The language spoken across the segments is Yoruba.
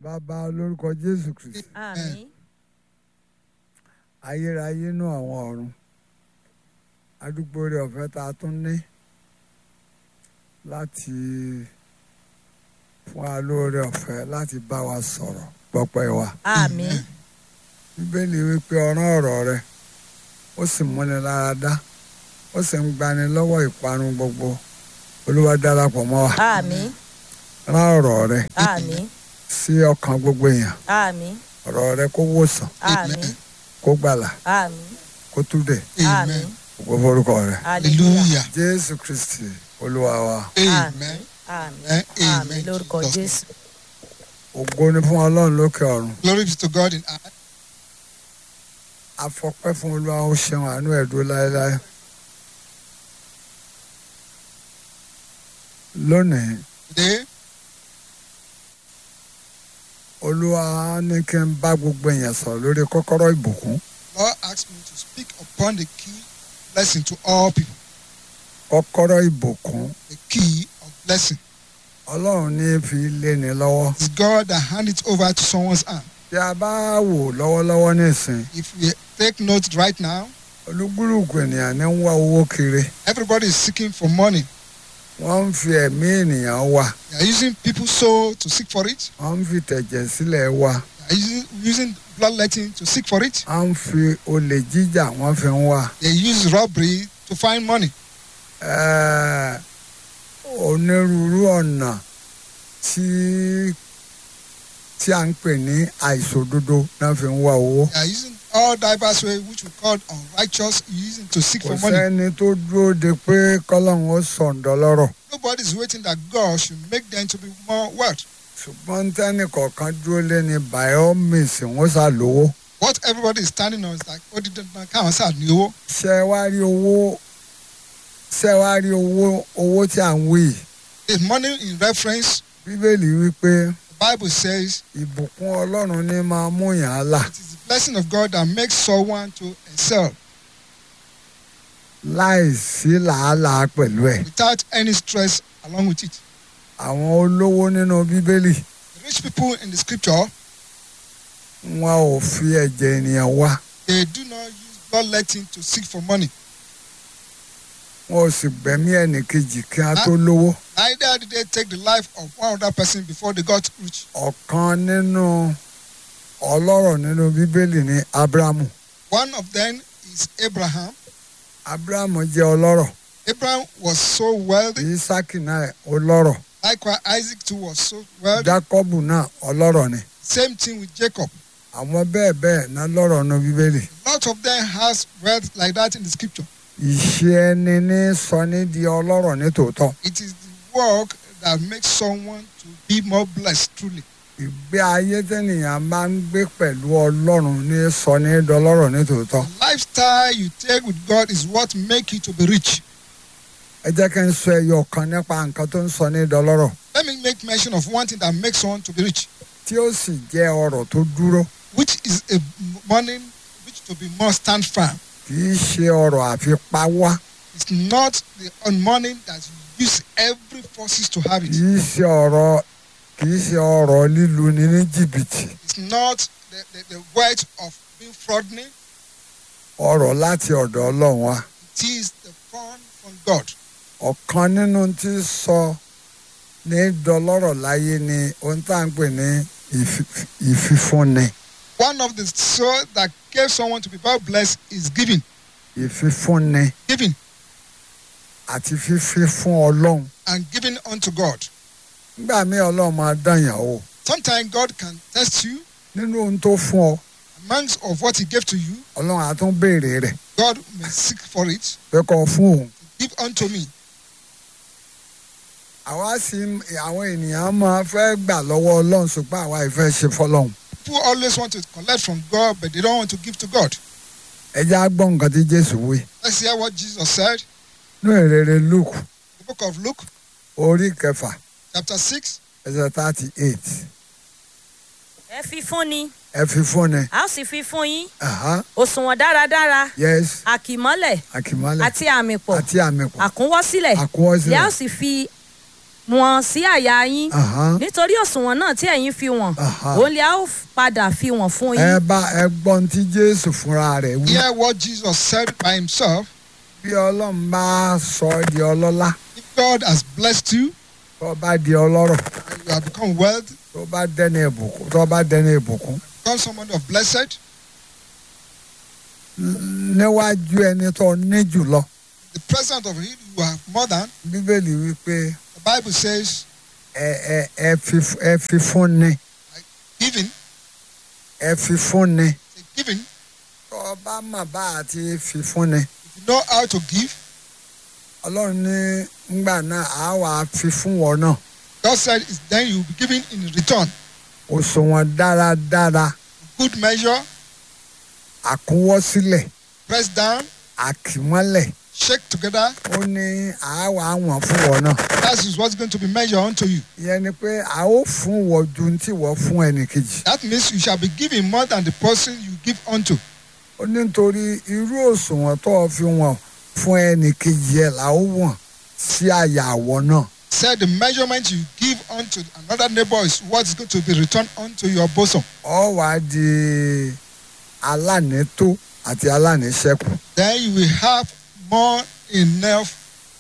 bàbá lórúkọ jésù kristi àmín ayérayé inú àwọn ọ̀run adúgbò rẹ ọ̀fẹ́ tá a tún ní láti fún wa lóore ọ̀fẹ́ láti bá wa sọ̀rọ̀ gbọ́pẹ́ wa àmín bíbélì wípé ọ̀ràn ọ̀rọ̀ rẹ ó sì múni lára dá ó sì ń gbani lọ́wọ́ ìparun gbogbo olúwa darapọ̀ mọ́ wa àmín rán ọ̀rọ̀ rẹ àmín sí ọkàn gbogbo èèyàn àmín ọ̀rọ̀ rẹ kó wòsàn àmín kó gbàlà àmín kó túdè àmín gbogbo forúkọ rẹ hallelujah Hallelujah. jésù kristi olúwa wa Amen. àmín àmín Amen. lórúkọ jésù ògo ni fún ọlọ́run lókè ọ̀run Glory be to God in high. afọpẹ́ fún olúwa ó ṣeun àánú ẹ̀ dúró láéláé lónìí Today, olúwa ní kí n bá gbogbo èèyàn sọ̀rọ̀ lórí kọ́kọ́rọ́ ìbùkún Lord asked me to speak upon the key blessing to all people. kọ́kọ́rọ́ ìbùkún The key of blessing ọlọ́run ní fi lé ni lọ́wọ́ is God that hand it over to someone's hand. tí a bá wò lọ́wọ́lọ́wọ́ nísìn If we take note right now, olúgbúrùkù ènìyàn ní ń wá owó kiri everybody is seeking for money. wọ́n ń fi ẹ̀mí ènìyàn wá They are using people's soul to seek for it. wọ́n ń fi tẹ̀jẹ̀ sílẹ̀ wá They are using, using bloodletting to seek for it. wọ́n ń fi olè jíjà wọ́n fi ń wá They use robbery to find money. Ẹ́ẹ̀, onírúurú ọ̀nà tí tí a ń pè ní àìṣòdodo náà fi ń wá owó They are using all diverse ways which we call unrighteous, using to seek kò for money. sẹ́ni tó dúró de pé kọ́lọ́hún ó sọ̀ǹdọ̀ lọ́rọ̀ Nobody is waiting that God should make them to be more wealth. ṣùgbọ́n tẹ́nì kọ̀ọ̀kan dúró lé ní by all means wọ́n sá lówó What everybody is standing on is like, ó di dandan káwọn sáà ní owó. ṣé wá rí owó ṣé wá rí owó owó tí à ń wí yìí The money in reference, bíbélì wípé the Bible says ìbùkún ọlọ́run ní máa mú yàn án là it is the blessing of God that makes someone to excel láì sí làálàá pẹ̀lú ẹ̀ without any stress along with it. àwọn olówó nínú bíbélì The rich people in the scripture, wọn ò fi ẹ̀jẹ̀ ènìyàn wá they do not use bloodletting to seek for money. wọn ò sì gbẹ̀mí ẹnì kejì kí a tó lówó Neither did they take the life of one other person before they got rich. ọ̀kan nínú ọlọ́rọ̀ nínú bíbélì ní abrahamu One of them is Abraham. abrahamu jẹ́ ọlọ́rọ̀ Abraham was so wealthy. isaki náà ọlọ́rọ̀ Likewise, Isaac too was so wealthy. jacobu náà ọlọ́rọ̀ ni Same thing with Jacob. àwọn bẹ́ẹ̀ bẹ́ẹ̀ náà lọ́rọ̀ nínú bíbélì A lot of them has wealth like that in the scripture. ìṣe ẹni ní sọ ní di ọlọ́rọ̀ ní tòótọ́ It is the work that makes someone to be more blessed truly. ìgbé ayé tẹ́nìyàn bá ń gbé pẹ̀lú ọlọ́run ní sọ ní dọlọ́rọ̀ ní tòótọ́ The lifestyle you take with God is what make you to be rich. ẹ jẹ́ kí n sọ ẹyọ kan nípa nǹkan tó ń sọ ní dọlọ́rọ̀ Let me make mention of one thing that makes someone to be rich, tí ó sì jẹ́ ọrọ̀ tó dúró which is a money which to be more stand firm. kì í ṣe ọrọ̀ àfipáwá It's not the on money that you use every forces to have kì it. í ṣe ọrọ̀ kì í ṣe ọrọ̀ lílu ni ní jìbìtì It's not the, the, the wealth of being fraudulent. ọrọ̀ láti ọ̀dọ̀ ọlọ́run wa It is the fund from God. ọ̀kan nínú tí sọ ní dọlọ́rọ̀ láyé ni ohun tá à ń pè ní ìfi- ìfifúnni One of the soul that gave someone to be well blessed is giving. ìfifúnni Giving àti fífi fún ọlọ́run and giving unto God. nígbà míì ọlọ́run máa dán yàn wò Sometimes God can test you nínú ohun tó fún ọ amongst of what He gave to you. ọlọ́run á tún béèrè rẹ̀ God may seek for it. pé kó fún òun. Give unto me. àwa sì àwọn ènìyàn máa fẹ́ gbà lọ́wọ́ ọlọ́run ṣùgbọ́n àwa ìfẹ́ ṣe fọlọ́run. People always want to collect from God, but they don't want to give to God. ẹ jẹ́ á gbọ́ nǹkan tí jésù wí. Let's hear what Jesus said. ní ìrere luke The book of Luke, orí kẹfà chapter 6, ẹsẹ̀ thirty eight ẹ fi fún ni ẹ fi fún ni. a ó sì fi fún yín Aha, òṣùwọ̀n dáradára yes àkìmọ́lẹ̀ àkìmọ́lẹ̀ àti àmì pọ̀ àti àmì pọ̀ àkúnwọ́sílẹ̀ àkúnwọ́sílẹ̀. lẹ́ a ó sì fi wọ̀n sí àyà yín Àhán. nítorí òṣùwọ̀n náà tí ẹ̀yin fi wọ̀n Aha. òun lè a ó padà fi wọ̀n fún ẹ yín. bá ẹ gbọ́n tí jésù fúnra rẹ̀ wí Hear what Jesus said by himself. bí ọlọ́run bá sọ ọ́ di ọlọ́lá If God has blessed you tó bá di ọlọ́rọ̀ and you have become wealthy, tó bá dẹ́ni ìbùkún tó bá dẹ́ni ìbùkún become someone of blessed, níwájú ẹni tó ní jùlọ the presence of Him you have more than. bíbélì wípé The Bible says, ẹ ẹ ẹ fi ẹ fi fún ni giving, ẹ fi fún ni say giving. tó bá mà bá àti fi fún ni If you know how to give, ọlọ́run ní ngbà náà á wà á fi fún wọn náà God said, it's then you will be giving in return. òṣùwọ̀n dáradára Good measure, àkúnwọ́sílẹ̀ pressed down, àkìmọ́lẹ̀ shake together. ó ní àáwá àwọn fún wọn náà That is what's going to be measured unto you. ìyẹn ni pé a ó fún wọn ju tí wọ́n fún ẹnì kejì That means you shall be giving more than the person you give unto. ó ní nítorí irú òṣùwọ̀n tó o fi wọ̀n fún ẹnì kejì ẹ̀ là ó wọ̀n sí àyà àwọ̀ náà Said the measurement you give unto another neighbor is what is going to be returned unto your bosom. ọ wà á di alánìtó àti alánìṣẹ́kù Then you will have more enough.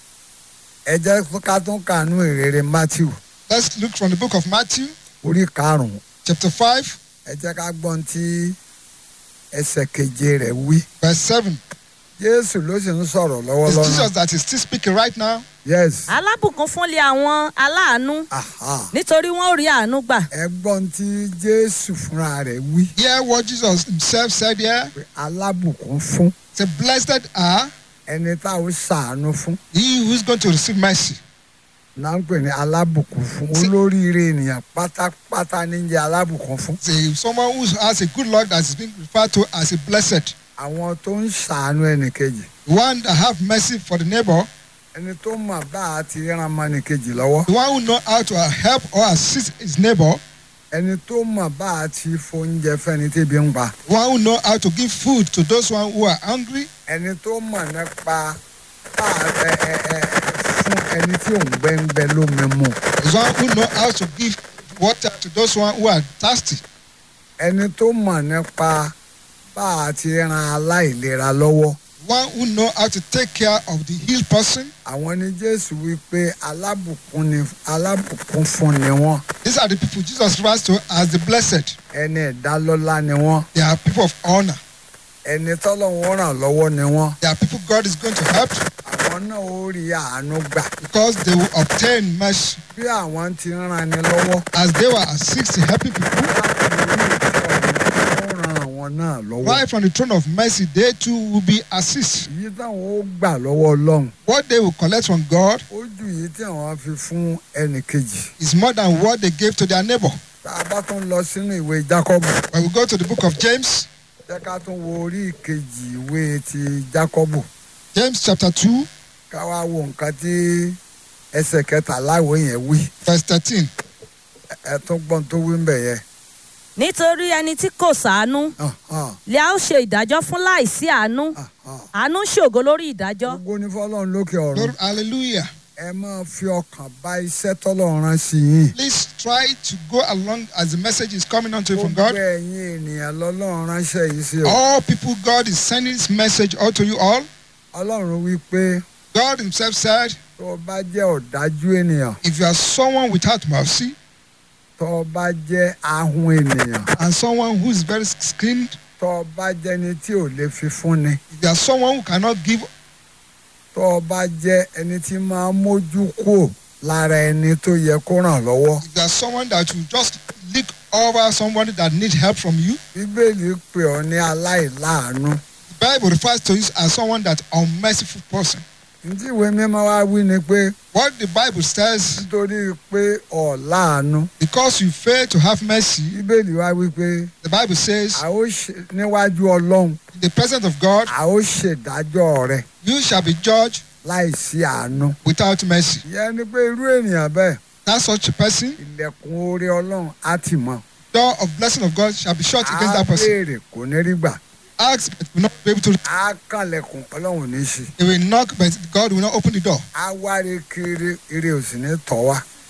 ẹ jẹ́ ká tún kànú ìrere Matthew Let's look from the book of Matthew, orí karùn-ún chapter 5, ẹ jẹ́ ká gbọ́n tí ẹsẹ̀ keje rẹ̀ wí verse 7. Jésù ló sì ń sọ̀rọ̀ It's lọ́wọ́lọ́wọ́ Jesus that is still speaking right now. yes alábùkún fúnlé àwọn aláàánú aha nítorí wọn ò rí àánú gbà. ẹ gbọ́n tí Jésù fúnra rẹ̀ wí Hear what Jesus himself said here. pé alábùkún fún Say, Blessed are ẹni tá ò ṣàánú fún he who is going to receive mercy. náà ń pè ní alábùkún fún olóríire ènìyàn pátápátá ní jẹ́ alábùkún fún Say, someone who has a good luck that is being referred to as a blessed. àwọn tó ń ṣàánú ẹnìkejì The one that have mercy for the neighbor. ẹni tó mọ̀ bá a ti rán ọmọ ẹnìkejì lọ́wọ́ The one who know how to help or assist his neighbor. ẹni tó mọ̀ bá a ti fóúnjẹ fẹ́ni tébi ń pa The one who know how to give food to those one who are hungry. ẹni tó mọ̀ nípa bá a ẹ ẹ ẹ fún ẹni tí òun gbẹ́ngbẹ́ lómi mu The one who know how to give water to those one who are thirsty. ẹni tó mọ̀ nípa bá a ti ran aláìlera lọ́wọ́ The one who know how to take care of the healed person. àwọn ni Jésù wí pé alábùkún ni alábùkún fún ni wọ́n These are the people Jesus refers to as the blessed. ẹni ìdálọ́lá ni wọ́n They are people of honor. ẹni tọ́lọ́run ràn lọ́wọ́ ni wọ́n They are people God is going to help àwọn náà ó rí àánú gbà because they will obtain mercy bí àwọn ti ń ran ni lọ́wọ́ as they were assisting helping people. ó ran àwọn náà lọ́wọ́ Right from the throne of mercy, they too will be assist. èyí táwọn ó gbà lọ́wọ́ Ọlọ́run What they will collect from God ó ju èyí tí àwọn fi fún ẹnì kejì is more than what they gave to their neighbor. tá a bá tún lọ sínú ìwé Jákọ́bù When we go to the book of James, jẹ́ ká tún wo orí ìkejì ìwé ti Jákọ́bù James chapter 2, ká wá wo nǹkan tí ẹsẹ̀ kẹtàlá ìwé yẹn wí verse 13. ẹ tún gbọ́n tó wí ń bẹ̀ yẹn. nítorí ẹni tí kò ṣàánú Ahán, lè a ó ṣe ìdájọ́ fún láìsí àánú ahán. àánú ṣògo lórí ìdájọ́. gbogbo ní fọlọ́run lókè ọ̀run Lord, hallelujah. ẹ máa fi ọkàn bá iṣẹ́ tọ́lọ́run rán sí yín. Please try to go along as the message is coming unto you from gbogbo God. ẹ̀yin ènìyàn lọ́lọ́run ránṣẹ́ yìí sí o. All people, God is sending this message out to you all. ọlọ́run wí pé God Himself said, tó o bá jẹ́ ọ̀dájú ènìyàn if you are someone without mercy tó o bá jẹ́ ahun ènìyàn and someone who is very skilled, tó o bá jẹ́ ẹni tí ò lè fi fúnni if you are someone who cannot give, tó o bá jẹ́ ẹni tí máa mójú kúò lára ẹni tó yẹ kó ràn lọ́wọ́. if you are someone that will just look over somebody that needs help from you, bíbélì pè ọ́ ní aláìláàánú. the Bible refers to you as someone that unmerciful person. ntí ìwé mímọ́ wá wí ni pé What the Bible says, nítorí pé ọ̀ láàánú because you fail to have mercy, bíbélì wá wí pé the Bible says, a ó ṣe níwájú ọlọ́run in the presence of God, a ó ṣèdájọ́ rẹ̀ you shall be judged láìsí àánú. without mercy. ìyẹn ni pé irú ènìyàn bẹ́ẹ̀ That such a person, ilẹ̀kùn oore ọlọ́run á tì mọ́. door of blessing of God shall be shut against á that person. béèrè kò ní rí gbà. Ask, but will not be able to. á kànlẹ̀kùn ọlọ́run ò ní ṣí. He will knock, but God will not open the door. á wárí kiri ire ò sì ní tọ́ wá.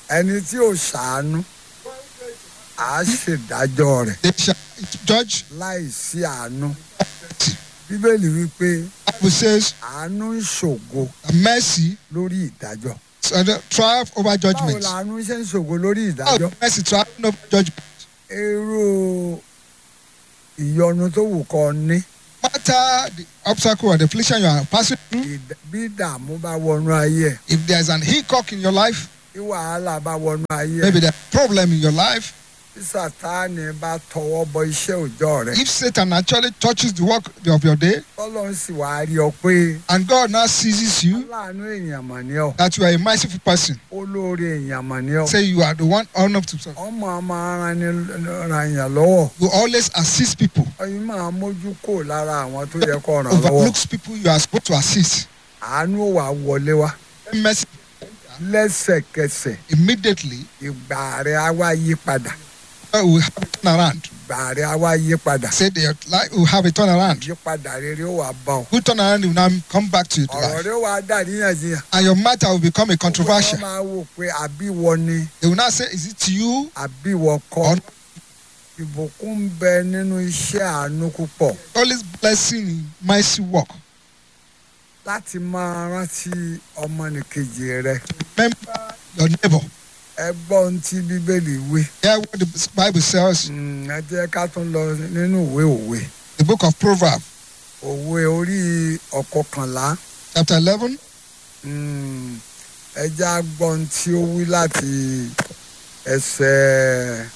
ẹni tí ò ṣàánú á ṣèdájọ́ rẹ̀ They shall judge. láì sí àánú bíbélì wípé Bible says àánú ń ṣògo that mercy lórí ìdájọ́ uh, triumph over báwo judgment. làánú ṣe ń ṣògo lórí How ìdájọ́ mercy triumph over judgment. irú ìyọnu tó wù kọ́ ní matter the obstacle or the affliction you are passing through, ìd- bí ìdààmú bá wọnú ayé ẹ̀ if there's an hiccup in your life, bí wàhálà bá wọnú ayé ẹ̀ maybe there's a problem in your life, bí sàtáàní bá tọwọ́ bọ iṣẹ́ òòjọ́ rẹ̀ if Satan actually touches the work of your day tọ́lọ́run sì wá rí ọ pé and God now seizes you aláàánú èèyàn mọ̀ ní ọ that you are a merciful person, olóore èèyàn mọ̀ ní ọ say you are the one honored to ọmọ ọmọ ara ni ra èèyàn lọ́wọ́ you always assist people, ọyìn máa mójú kò lára àwọn tó yẹ kó ràn lọ́wọ́ overlooks people you are supposed to assist. àánú ò wá wọlé wá Mercy lẹ́sẹ̀kẹsẹ̀ immediately ìgbà rẹ̀ á wá yí padà uh, will have a turnaround. ìgbà rẹ̀ á wá yí padà Say their life will have a turnaround. ìyípadà rere ó wà bá ọ Good turnaround will now come back to your ọ̀rọ̀ life. rẹ̀ wà dàríyànjiyàn And your matter will become a controversial. wọ́n máa wò pé àbíwọ ni They will now say, Is it you? àbíwọ kọ́ Or ìbùkún ń bẹ nínú iṣẹ́ àánú púpọ̀ always blessing in mercy work. láti máa rántí ọmọnìkejì rẹ Remember your neighbor. ẹ gbọ́ ohun tí bíbélì wí Hear what the Bible says, Mm, ẹ jẹ́ ká tún lọ nínú ìwé òwe the book of Proverbs, òwe orí ọ̀kọ̀kànlá chapter 11, Mm, ẹ já gbọ́ ohun tí ó wí láti ẹsẹ̀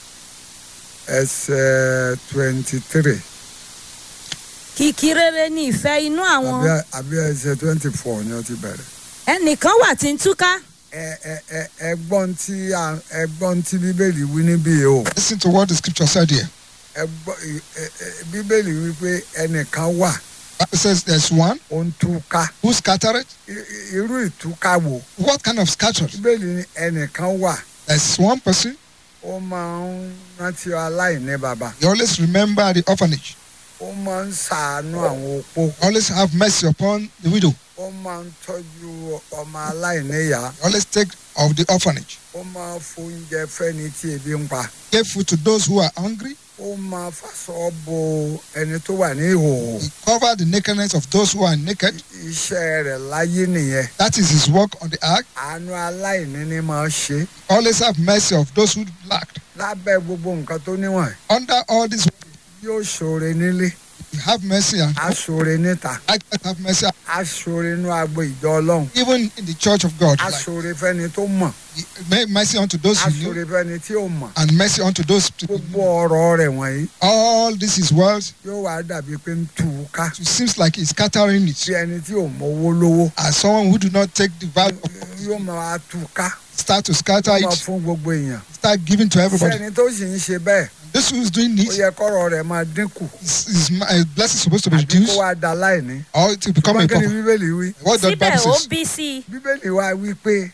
ẹsẹ̀ twenty three kìkì rere ni ìfẹ́ inú àwọn àbí àbí ẹsẹ̀ twenty four ni ó ti bẹ̀rẹ̀. ẹnìkan wà tí ń túká ẹ ẹ ẹ ẹ gbọ́ ohun tí à- ẹ gbọ́ ohun tí bíbélì wí níbí yìí o listen to what the scripture said here. ẹ gbọ́ ẹ- ẹ- ẹ- bíbélì wí pé ẹnìkan wà Bible says there's one ó ń túká who scattered. I- i- irú ìtúká wo What kind of scattered? bíbélì ní ẹnìkan wà There's one person, ó máa ń rántí aláìní bàbá you always remember the orphanage, ó máa ń ṣàánú àwọn opó always have mercy upon the widow, ó máa ń tọ́jú ọmọ aláìníyá always take of the orphanage. ó máa ń fóúnjẹ fẹ́ni tí ebi ń pa Give food to those who are hungry. ó máa fàṣọ bo ẹni tó wà ní ìhòòhò He covered the nakedness of those who are naked. iṣẹ́ rẹ̀ láyé nìyẹn That is his work on the ark. àánú aláìní ni máa ṣe Always have mercy of those who lacked. lábẹ́ gbogbo nǹkan tó níwọ̀n Under all this, yóò ṣoore nílé you have mercy and á ṣoore níta likewise have mercy á ṣoore inú agbo ìjọ ọlọ́run even in the church of God. á Like, ṣoore fẹ́ni tó mọ̀ make mercy unto those á you ṣoore knew fẹ́ni tí ò mọ̀ and mercy unto those people. gbogbo ọ̀rọ̀ rẹ̀ wọ̀nyí All this is words. yóò wá dàbí pé ń tù ú ká It seems like he's scattering it. bí ẹni tí ò mọwó lówó As someone who do not take the value of yóò máa tù ú ká start to scatter máa it, fún gbogbo èèyàn start giving to everybody. sẹ́ni tó sì ń ṣe bẹ́ẹ̀ This who is doing ó this yẹ kọ́rọ̀ rẹ̀ máa dínkù is, is my blessing supposed to be àbí kó reduced wá da láìní. or to become a ṣùgbọ́n kí ni pauper. bíbélì wí What the síbẹ̀ Bible ó says. bí sí i bíbélì wa wí pé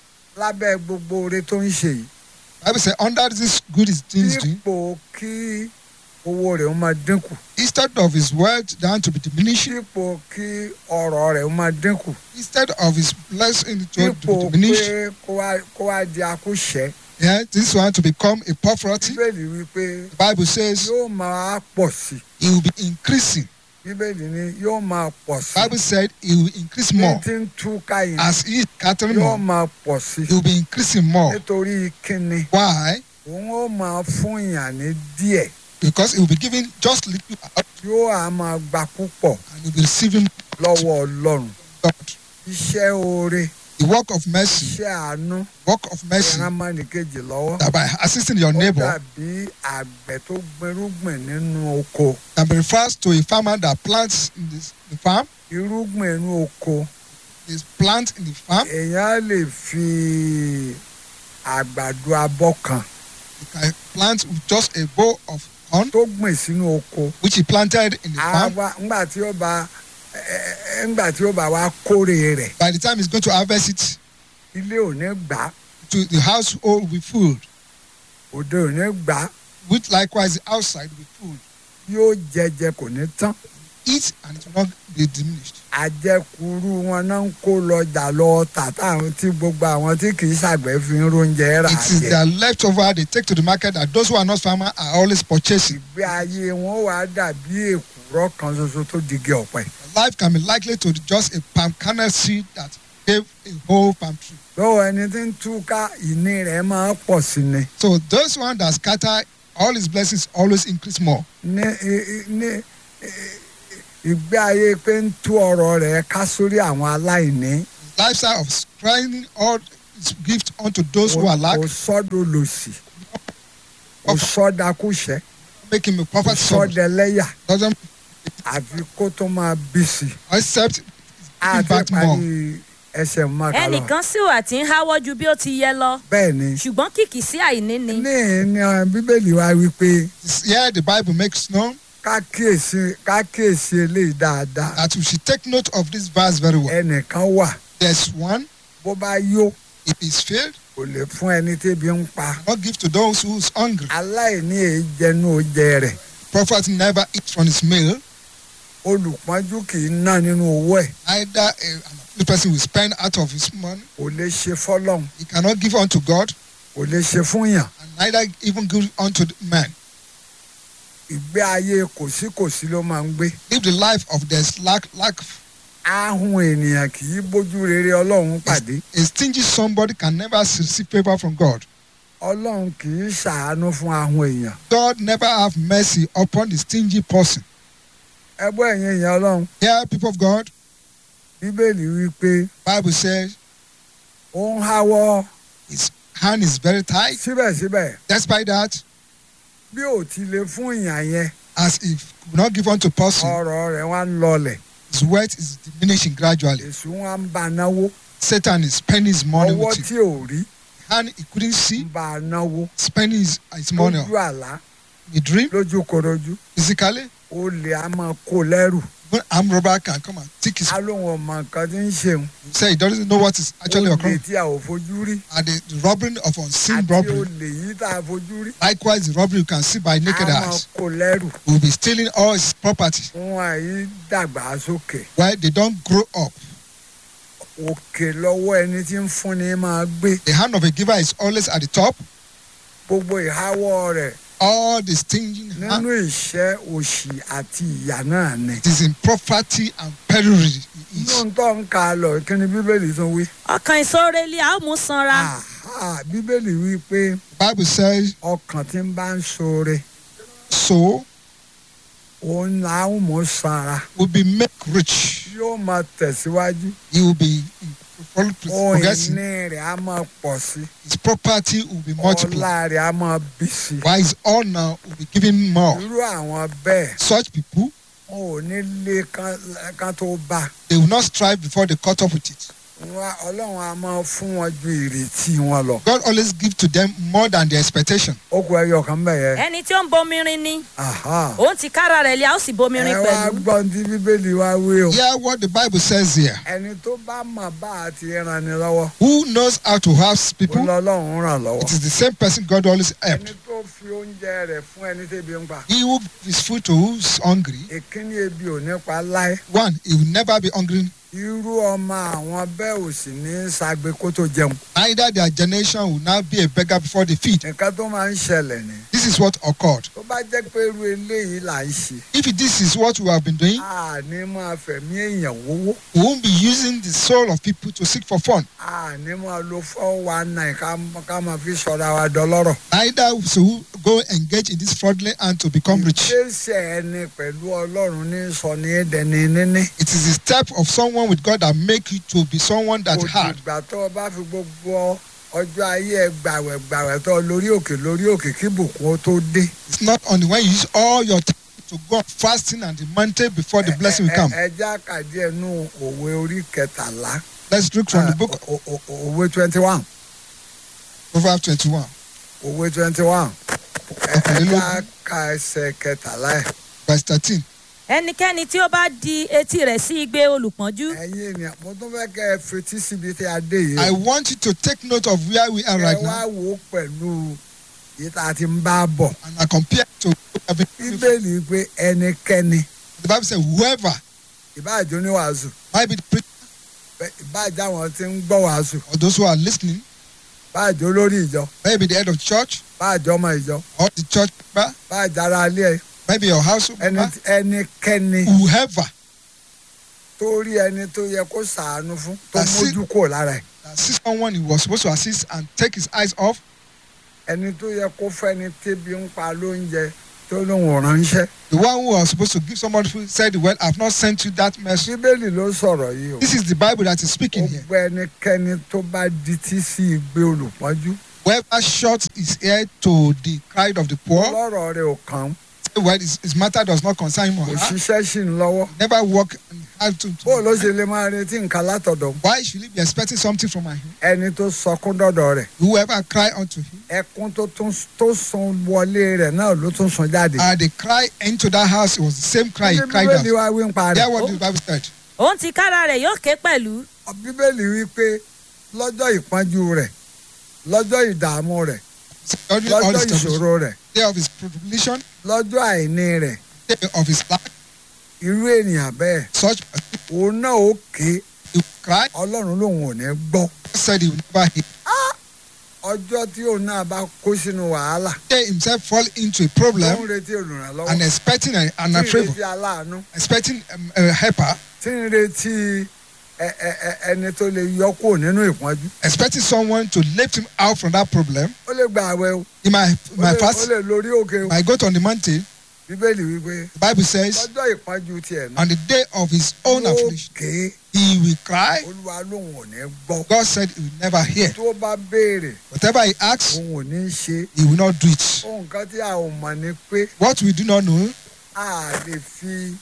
lábẹ́ gbogbo oore tó ń ṣe yìí Bible says under this good is things doing, dípò kí owó rẹ̀ ó máa dínkù instead of his wealth down to be diminished, dípò kí ọrọ̀ rẹ̀ ó máa dínkù instead of his blessing to, dípò to be diminished, pé kó wá kó wá di akúṣẹ̀ yeah, this one to become a poverty. bíbélì wí pé The Bible says yóò máa pọ̀ sí i he will be increasing. bíbélì ni yóò máa pọ̀ sí Bible said he will increase i ní more tí ń túká yìí as he is scattering yóò more. máa pọ̀ sí He will be increasing more. nítorí kíni Why? òun ó máa fún yàn ní díẹ̀ Because he will be giving just little out yóò á máa gba púpọ̀ and he will be receiving lọ́wọ́ ọlọ́run God. iṣẹ́ oore The work of mercy, iṣẹ́ àánú work of mercy, ìran mọ́nìkejì lọ́wọ́ that by assisting your ó neighbor dàbí àgbẹ̀ tó gbẹrúgbìn nínú oko can be refers to a farmer that plants in this, the farm, irúgbìn inú oko is plant in the farm. èèyàn lè fi àgbàdo abọ́ kan He can plant with just a bowl of corn, tó gbìn sínú oko which he planted in the á farm. wá ńgbà tí ó bá ẹ- ẹ- ńgbà tí ó bá wá kórè rẹ̀ By the time he's going to harvest it, ilé ò ní gbà á, to the household will be filled. òde ò ní gbà á, With likewise the outside will be filled. yóò jẹjẹ kò ní tán eat and it will not be diminished. àjẹkùrú wọn náà ń kó lọjà lọ tà táwọn tí gbogbo àwọn tí kì í ṣàgbẹ̀ fi ń róúnjẹ rà It is jẹ. their leftover they take to the market that those who are not farmer are always purchasing. ìgbé ayé wọn wà dàbí èkùrọ́ kan ṣoṣo tó digi ọ̀pẹ. Life can be likely to just a palm kernel seed that gave a whole palm tree. lọ́wọ́ ẹni tí ń túká ìní rẹ̀ máa pọ̀ sí ni. So those one that scatter all his blessings always increase more. ní i- i- ní i- ìgbé ayé pé ń tú ọ̀rọ̀ rẹ̀ ká sórí àwọn aláìní. Lifestyle of spreading all his gift unto those who are lack, kò sọ́dọ̀ lòsì kò sọ́dakúṣẹ́ make him a kò prophet son. sọ́dẹ̀lẹ́yà Doesn't àfi kó tó máa bí sí i. accept giving àti back more. parí ẹsẹ̀ mọ́ta lọ. ẹnìkan sì wà tí ń háwọ́ ju bí ó ti yẹ lọ bẹ́ẹ̀ ni ṣùgbọ́n kìkì sí àìní ni. ní ní ọ, bíbélì wa wípé Here the Bible makes known ká kíyèsí ká kíyèsí eléyìí dáadáa. that we should take note of this verse very well. ẹnìkan wà There's one, bó bá yó if he's filled, kò lè fún ẹni tébi ń pa. not give to those who's hungry. aláìní èyí jẹnu oúnjẹ rẹ̀ Prophet never eats from his meal. olùpọ́njú kì í ná nínú owó ẹ̀ Either a, an afflicted person will spend out of his money. kò lè ṣe fọ́lọ́hún He cannot give unto God kò lè ṣe fún yàn. and neither even give unto the man. ìgbé ayé kòsíkòsí ló máa ń gbé. Live the life of this lack, lack. ahun ènìyàn kì í bójú rere ọlọ́run pàdé. A stingy somebody can never receive favor from God. ọlọ́run kì í ṣàánú fún ahun èèyàn. God never have mercy upon the stingy person. ẹgbẹ́ ẹ̀yìn èèyàn ọlọ́run Here, people of God, bíbélì wí pé Bible says ó ń háwọ́ his hand is very tight. síbẹ̀síbẹ̀ Despite that, bí ò ti lè fún ìyàn yẹn as if could not give unto person, ọ̀rọ̀ rẹ̀ wá ń lọlẹ̀ his wealth is diminishing gradually. èṣù wá ń bá a náwó Satan is spending his money ọwọ́ with it. tí ò rí Hand he couldn't see, ń bá a náwó spending his, his money lójú àlá in a dream, lójú korojú physically. olè á máa kó lẹ́rù When armed robber can come and take his, á lóun ọmọ nǹkan tí ń ṣeun he say he doesn't know what is actually olè occurring. tí a ò fojú rí And the, the robbery of unseen àti robbery, olè yìí tá a fojú rí likewise the robbery you can see by á naked máa eyes, kó lẹ́rù will be stealing all his property wọn àyí dàgbà sókè while they don't grow up. òkè lọ́wọ́ ẹni tí ń fúnni máa gbé The hand of a giver is always at the top. gbogbo ìháwọ́ rẹ̀ All the stinging nínú hand, ìṣẹ́ òṣì àti ìyà náà ni. it is in poverty and penury. he is. inú tó ń ka lọ kí ni bíbélì tún wí. ọkàn ìsọ̀rẹ́lì a ó mú sanra. Àhá, bíbélì wí pé The Bible says, ọkàn tí ń bá ń ṣoore so òun là ń mú sanra will be made rich. yóò máa tẹ̀síwájú He will be in- ohun progressing. ìní rẹ̀ á máa pọ̀ sí His property will be multiplied. ọlá rẹ̀ á máa bí sí While his honor will be given more. irú àwọn bẹ́ẹ̀ Such people, wọn ò ní lé kán- kán tó bá they will not strive before they cut up with it. Wọn- ọlọ́run á máa fún wọn ju ìrètí wọn lọ. God always gives to them more than their expectation. ó kú ẹyọ kan bẹ́ẹ̀ yẹn. ẹni tí ó ń bomirin ni Aha. òun ti kára rẹ̀ lé a ó sì bomirin ẹ wá pẹ̀lú. gbọ́n tí bíbélì wá wí o. Hear what the Bible says here. ẹni tó bá mọ̀ bá a ti ràn ní lọ́wọ́ Who knows how to help ó people? lọ́lọ́run ràn lọ́wọ́. It is the same person God always helps. ẹni tó fi oúnjẹ rẹ̀ fún ẹni tẹ́bi ń pa. He who gives food to who's hungry, ìkíní ebi ò ní pa láé. one, he will never be hungry. irú ọmọ àwọn bẹ́ẹ̀ ò sì ní ṣagbe kó tó jẹun. Neither their generation will now be a beggar before they feed. nǹkan tó máa ń ṣẹlẹ̀ ni. This is what occurred. tó bá jẹ́ pé irú eléyìí là ń ṣe. If this is what we have been doing, a ní máa fẹ̀mí èèyàn wówó. we won't be using the soul of people to seek for fun. a ní máa lo four one nine ká ká máa fi sọ̀rọ̀ àwa dọlọ́rọ̀. Neither so we go engage in this fraudulent and to become rich. ìgbésẹ̀ ẹni pẹ̀lú ọlọ́run ní sọ ní ẹ̀dẹ̀ni níní. It is the step of someone with God that make you to be someone that kò hard. dìgbà tó o bá fi gbogbo ọjọ́ ayé ẹ gbàwẹ̀ gbàwẹ̀ tó lórí òkè lórí òkè kí bùkún ó tó dé. It's not only when you use all your time to go on fasting and the mountain before the blessing will come. ẹ já kàdí ẹnu òwe orí kẹtàlá. Let's look from the book of O- o- o- òwe twenty one. Proverbs 21, òwe twenty one. ẹ ẹ Ọ̀kànlélógún. já ka ẹsẹ̀ kẹtàlá ẹ̀. verse 13. ẹnikẹ́ni tí ó bá di etí rẹ̀ sí igbe olùpọ́njú ẹ̀yin ènìyàn mo tún fẹ́ kẹ́ ẹ fetí síbi tí a dé yìí. I want you to take note of where we are ẹ right wá now wò ó pẹ̀lú yìí tá a ti ń bá bọ̀. and I compare to what we have been doing before. bíbélì pé ẹnikẹ́ni The Bible says, whoever ìbáàjẹ́ oníwàásù might be the preacher bẹ́- ìbáàjẹ́ àwọn tí ń gbọ́ wàásù or those who are listening, báàjẹ́ olórí ìjọ maybe the head of church báàjẹ́ ọmọ ìjọ or the church member, báàjẹ́ ara ilé ẹ maybe your household ẹni member, ẹnikẹ́ni whoever tó rí ẹni tó yẹ kó sàánú fún tó That's it. mójú kò lára ẹ̀ that sees someone he was supposed to assist and take his eyes off, ẹni tó yẹ kó fẹ́ni tébi ń pa lóúnjẹ tó lóun ò ránṣẹ́ the one who was supposed to give somebody who said, Well, I've not sent you that message. bíbélì ló sọ̀rọ̀ yìí o This is the Bible that is speaking here. gbogbo ẹnikẹ́ni tó bá dití sí igbe olùpọ́njú Whoever shuts his ear to the cry of the poor, lọ́rọ̀ rẹ̀ ò kàn án well, his, his matter does not concern him or kò her. ṣiṣẹ́ sí ń lọ́wọ́ Never work and have to. to- bó ló ṣe lè máa retí nǹkan látọ̀dọ̀ Why should he be expecting something from him? ẹni tó sọkún dọ̀dọ̀ rẹ̀ Whoever cry unto him, ẹkún tó tún tó sun wọlé rẹ̀ náà ló tún sun jáde. uh, the cry into that house it was the same cry he Ṣé cried bíbélì out. wa wí ń pa Hear rẹ̀ what the Bible said. òun ti kára rẹ̀ yóò ké pẹ̀lú bíbélì wí pé lọ́jọ́ ìpọ́njú rẹ̀ lọ́jọ́ ìdààmú rẹ̀ During all lọ́jọ́ his troubles, ìṣòro rẹ̀ day of his tribulation, lọ́jọ́ àìní rẹ̀ day of his lack, irú ènìyàn bẹ́ẹ̀ such person, òun náà ó ké he will cry. ọlọ́run lòun ò ní gbọ́ God said he will never hear. ọjọ́ tí òun náà bá kó sínú wàhálà Day himself fall into a tó ń problem retí olùrànlọ́wọ́ and expecting a, an tí ń approval, retí aláàánú expecting um, a helper, tí ń retí ẹ- ẹ- ẹ- ẹni tó lè yọ kúrò nínú ìpọ́njú expecting someone to lift him out from that problem. ó lè gba àwẹ̀ o He might, ó might lè- ó fast, lè lórí òkè o might go to on the mountain. bíbélì wípé The Bible says, lọ́jọ́ ìpọ́njú tiẹ̀ náà on the day of his own ó affliction, ké he will cry. olúwa lòun ò ní gbọ́ God said he will never hear. tó bá béèrè Whatever he asks, òun ò ní ṣe he will not do it. ohun kan tí a ò mọ̀ ni pé What we do not know, a lè fi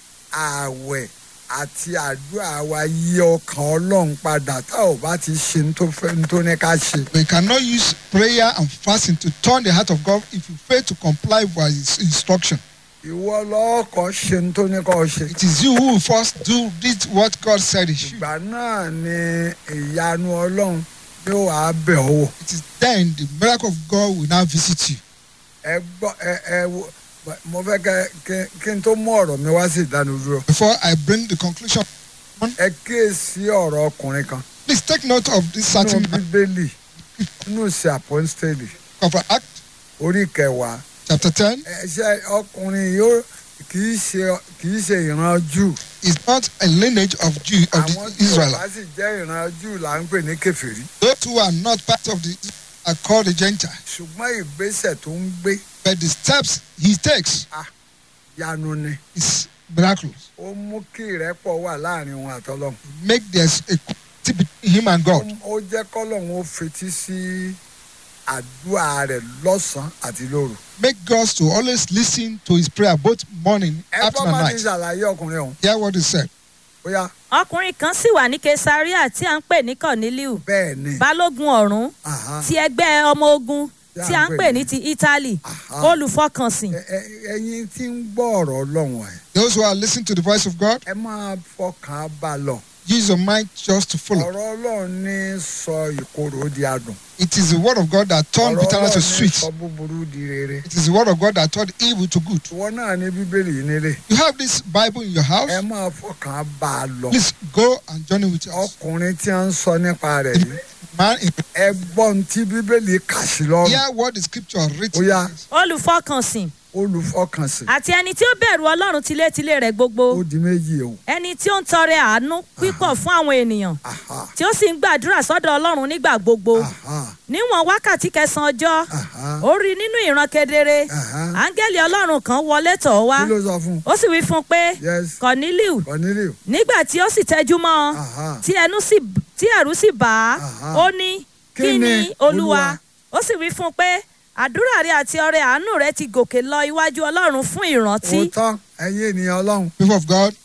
ààwẹ̀ àti àdúrà wa yí ọkàn ọlọ́run padà tá ò bá ti ṣe ní tó fẹ́ ní tó ní ká ṣe. we cannot use prayer and fasting to turn the heart of God if you fail to comply with his instruction. ìwọ lọ́ọ̀kọ́ ṣe ní tó ní kọ́ ṣe. It is you who will first do this what God said he should. ìgbà náà ni ìyanu ọlọ́run yóò wá bẹ̀ ọ́ wò. It is then the miracle of God will now visit you. ẹ gbọ́ ẹ ẹ wo mo fẹ́ kẹ kí- kí n tó mú ọ̀rọ̀ mi wá sí ìdánudúró. Before I bring the conclusion, ẹ kíyèsí ọ̀rọ̀ ọkùnrin kan please take note of this nínú certain man bíbélì nínú ìṣe àpọ́nstélì of Act orí kẹwàá chapter 10. ẹṣẹ ọkùnrin yóò kì í ṣe kì í ṣe ìran jù is not a lineage of Jew of àwọn the tí ò Israel. bá sì jẹ́ ìran jù là ń pè ní kẹfìrí Those who are not part of the are called the Gentile. ṣùgbọ́n ìgbésẹ̀ tó ń gbé But the steps he takes yanu ni is miraculous. ó mú kí ìrẹ́pọ̀ wà láàrin òun àtọlọ́hun Make there's a equality between him and God. ó jẹ́ kọ́lọ́hun ó fetí sí àdúrà rẹ̀ lọ́sàn-án àti lóru Make God to always listen to his prayer both morning, ẹ afternoon, bọ́ and máa ti night. ṣàlàyé ọkùnrin ọ̀hún Hear what he said. bóyá ọkùnrin kan sì wà ní kesaria tí à ń pè ní corneliu bẹ́ẹ̀ ni balógun ọ̀rún Aha, ti ẹgbẹ́ ọmọ ogun tí à ń pè ní ti italy aha. olùfọkànsìn Ẹ- ẹ- ẹ̀yin tí ń gbọ́ ọ̀rọ̀ ọlọ́run ẹ̀ Those who are listening to the voice of God, ẹ máa fọkàn bá a lọ use your mind just to follow. ọ̀rọ̀ ọlọ́run ní sọ ìkorò di adùn It is the word of God that turned ọ̀rọ̀ bitterness to ọlọ́run ní sweet. sọ búburú di rere It is the word of God that turned evil to good. ìwọ náà ní bíbélì yìí nílé You have this Bible in your house. ẹ máa fọkàn bá a lọ Please go and journey with us. ọkùnrin tí a ń sọ nípa rẹ̀ yìí Man, in ẹ gbọ́ ohun tí bíbélì kà sí lọ́rùn hear what the scripture written. Ó yá. is. olùfọkànsìn olùfọkànsìn àti ẹni tí ó bẹ̀rù ọlọ́run tilétilé rẹ̀ gbogbo ó di méjì o ẹni tí ó ń tọrẹ àánú pípọ̀ fún àwọn ènìyàn aha tí ó sì ń gbàdúrà sọ́dọ̀ ọlọ́run nígbà gbogbo aha níwọ̀n wákàtí kẹsàn-án ọjọ́ aha ó rí nínú ìran kedere aha áńgẹ́lì ọlọ́run kan wọlé tọ̀ ọ́ wá kí ló sọ fún un ó sì wí fún un pé yes corneliu corneliu nígbà tí ó sì tẹjú mọ́ ọ aha tí ẹnu sì tí ẹ̀rù sì bà á Aha. ó ní Kí kí ni, ni olúwa Olúwa?" ó sì wí fún un pé àdúrà rẹ àti ọrẹ àánú rẹ ti gòkè lọ iwájú ọlọ́run fún ìrántí òótọ́ ẹ̀yin ènìyàn ọlọ́run People of God,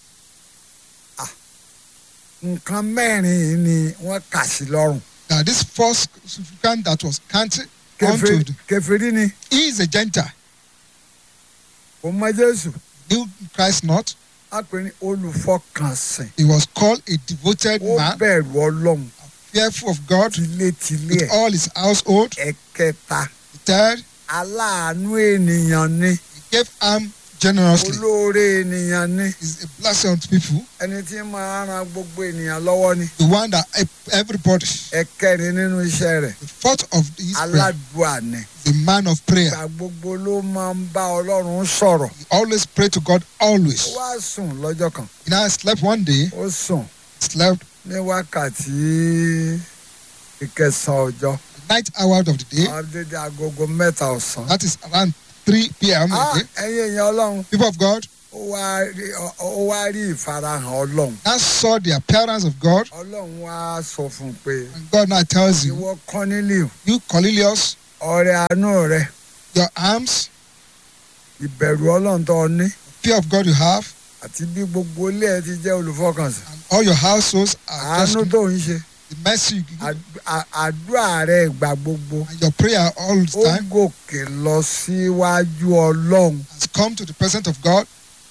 nǹkan mẹ́rin yìí ni wọ́n kà sí lọ́rùn that this first significant that was counted Kèfèrí- unto kèfèrí ni he is a Gentile. kò mọ jésù Knew Christ not. a pè ní olùfọkànsìn He was called a devoted ó man, bẹ̀rù ọlọ́run fearful of God tilétilé with ẹ̀ all his household. ẹ̀kẹta The third, aláàánú ènìyàn ni he gave arm generously. olóore ènìyàn ni He's a blessing unto people. ẹni tí máa ran gbogbo ènìyàn lọ́wọ́ ni The one that help everybody. ẹ̀kẹrin nínú iṣẹ́ rẹ̀ The fourth of his prayer. aládùúà ni The man of prayer. ìgbà gbogbo ló máa ń bá ọlọ́run sọ̀rọ̀ He always pray to God ó always. wá sùn lọ́jọ́ kan He now slept one day. ó sùn Slept ní wákàtí ìkẹsàn-án ọjọ́ the night hour of the day. àdédé agogo mẹ́ta ọ̀sán. That is around 3 p.m. Ah, again. ẹ̀yin èèyàn ọlọ́run People of God ó wá rí ó wá rí ìfarahàn ọlọ́run now saw the appearance of God. ọlọ́run wá sọ fún un pé And God now tells you, ìwọ Kọ́nílíù you Cornelius, ọrẹ àánú rẹ your arms, ìbẹ̀rù ọlọ́run tó o ní fear of God you have, àti bí gbogbo ilé ẹ ti jẹ́ olùfọkànsìn and all your households are àánú just tó ń ṣe the mercy you give, àd- à- àdúrà rẹ ìgbà gbogbo and your prayer all the ó time gòkè lọ síwájú ọlọ́run has come to the presence of God.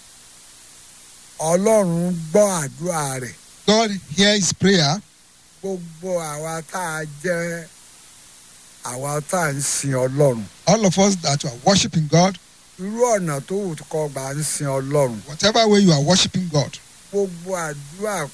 ọlọ́run gbọ́ àdúrà rẹ̀ God hear his prayer. gbogbo àwa tá a jẹ́ àwa tá a ń sin ọlọ́run All of us that are worshiping God, irú ọ̀nà tó wù kọ́ gbà ń sin ọlọ́run whatever way you are worshiping God, gbogbo àdúrà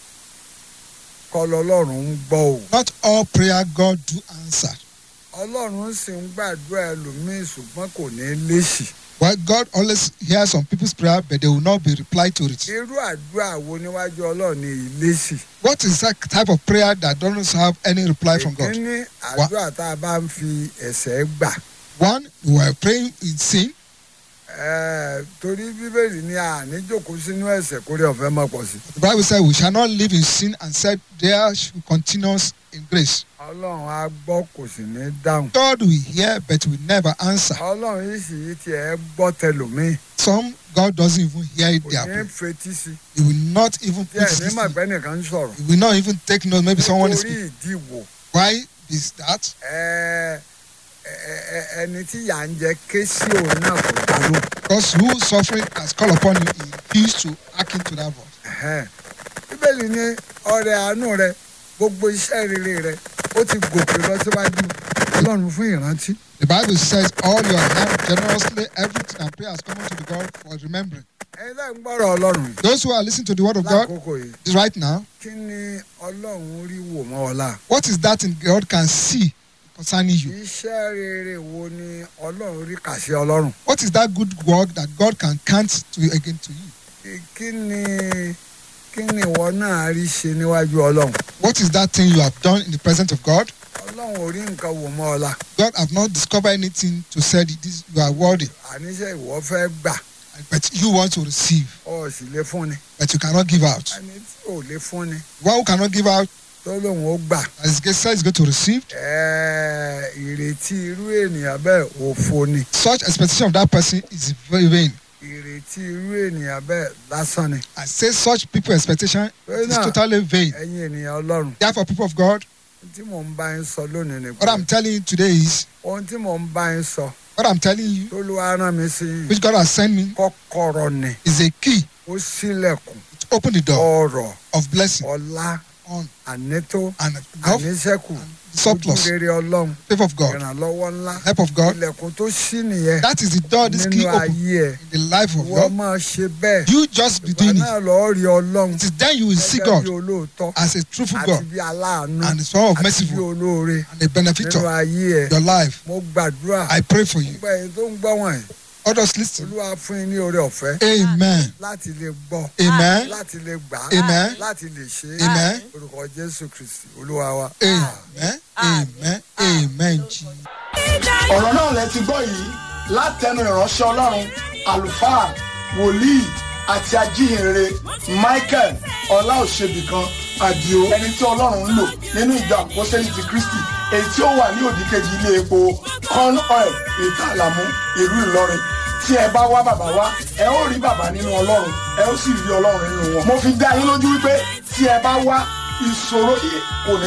kọ́ lọ́lọ́run ń gbọ́ o not all prayer God do answer. ọlọ́run sì ń gbàdúrà ẹlòmíì ṣùgbọ́n kò ní léṣì Well, God always hears some people's prayer, but they will not be replied to it. irú àdúrà wo níwájú ọlọ́run ní ìléṣì What is that type of prayer that doesn't have any reply from God? ìkíní àdúrà tá a bá ń fi ẹ̀ṣẹ̀ gbà One, we are praying in sin. ẹ̀ẹ́, torí bíbélì ní àní jókòó sínú ẹ̀ṣẹ̀ kórè ọ̀fẹ́ mọ̀ pọ̀ sí The Bible said we shall not live in sin and said there should continue in grace. ọlọ́run á gbọ́ kò sì ní dáhùn God will hear, but will never answer. ọlọ́run yìí sì yìí tiẹ̀ gbọ́ tẹlòmíì Some God doesn't even hear kò their ní prayer. fetí sí He will not even tí put ẹ̀ ní this. màgbẹ́ nìkan ń sọ̀rọ̀ He will not even take note. Maybe someone is nítorí speaking. ìdí wo Why is that? ẹ̀ẹ́, ẹ- ẹ- ẹni tí yà ń jẹ ké sí òun náà kò dá lóhùn. Because who suffering has called upon you, he refused to hearken to that voice. Ẹ̀hẹ́n. bíbélì ní ọrẹ àánú rẹ gbogbo iṣẹ́ rere rẹ ó ti gòkè lọ síwájú ọlọ́run fún ìrántí. The Bible says, All your hand generously, everything and prayer has come unto the God for remembering. ẹ̀yin lẹ́yìn gbọ́rọ̀ ọlọ́run yìí Those who are listening to the word of God lákòókò yìí is right now, kí ni ọlọ́run rí wò mọ́ ọ̀la. what is that in God can see concerning you? iṣẹ́ rere wo ni ọlọ́run rí kà sí ọlọ́run. What is that good work that God can count to again to you? Kí- kí ni kí ni ìwọ náà rí ṣe níwájú ọlọ́run. What is that thing you have done in the presence of God? ọlọ́run ò rí nǹkan wò mọ́ ọ̀la. God have not discovered anything to say that this you are worthy, àníṣe ìwọ fẹ́ gbà but you want to receive, ọ sì lè fún ni. but you cannot give out. ẹni tí ò lè fún ni One who cannot give out, tó lóun ó gbà. as God says, is going to receive. Ẹ̀ẹ́, ìrètí irú ènìyàn bẹ́ẹ̀ òfo ni Such expectation of that person is very vain. ìrètí irú ènìyàn bẹ́ẹ̀ lásán ni I say such people expectation Very is nice. totally vain. ẹ̀yin ènìyàn ọlọ́run Therefore, people of God, ohun tí mò ń bá yín sọ lónìí ni what I'm telling you today is, ohun tí mò ń bá yín sọ what I'm telling you, tó ló wá rán mi sí yín which God has sent me, kọ́kọ́rọ́ ni is a key ó ṣílẹ̀kùn to open the door ọrọ̀ of blessing ọlá on ànító and wealth, àníṣẹ́kù the surplus, ojúrere ọlọ́run favor of God, ìrànlọ́wọ́ ńlá help of God. ilẹ̀kùn tó ṣí nìyẹn That is the door this key nínú open ayé ẹ̀ in the life of wọ́n God. máa ṣe bẹ́ẹ̀ You just be ìgbà doing náà it. lọ́ọ́ rí ọlọ́run It is then you will see gẹ́gẹ́ God bí olóòótọ́ as a truthful àti God bí aláàánú and the son of àti bí merciful olóore and a benefactor nínú ayé ẹ̀ your life. mo gbàdúrà I pray for you. gbogbo ẹ̀yin tó ń gbọ́ wọ̀nyí Others listen. olúwa fún yín ní oore ọ̀fẹ́ Amen. láti lè gbọ́ Amen. láti lè gbà á Amen. láti lè ṣe é Amen. orúkọ jésù kristi olúwa wa. Amen. Amen. Amen. Jesus. ọ̀rọ̀ náà lẹ ti gbọ́ yìí látẹnu ìránṣẹ́ ọlọ́run àlùfáà wòlíì àti ajíhìnrere michael ọláòṣèbìkan àdìo ẹni tí ọlọ́run ń lò nínú ìjọ àpọ́sẹ́lì ti kristi èyí tí ó wà ní òdìkejì ilé epo corn oil ìta àlàmú ìlú ìlọrin tí ẹ bá wá bàbá wá ẹ ó rí bàbá nínú ọlọ́run ẹ ó sì rí ọlọ́run nínú wọn mo fi dá yín lójú wípé tí ẹ bá wá ìṣòro yìí kò ní.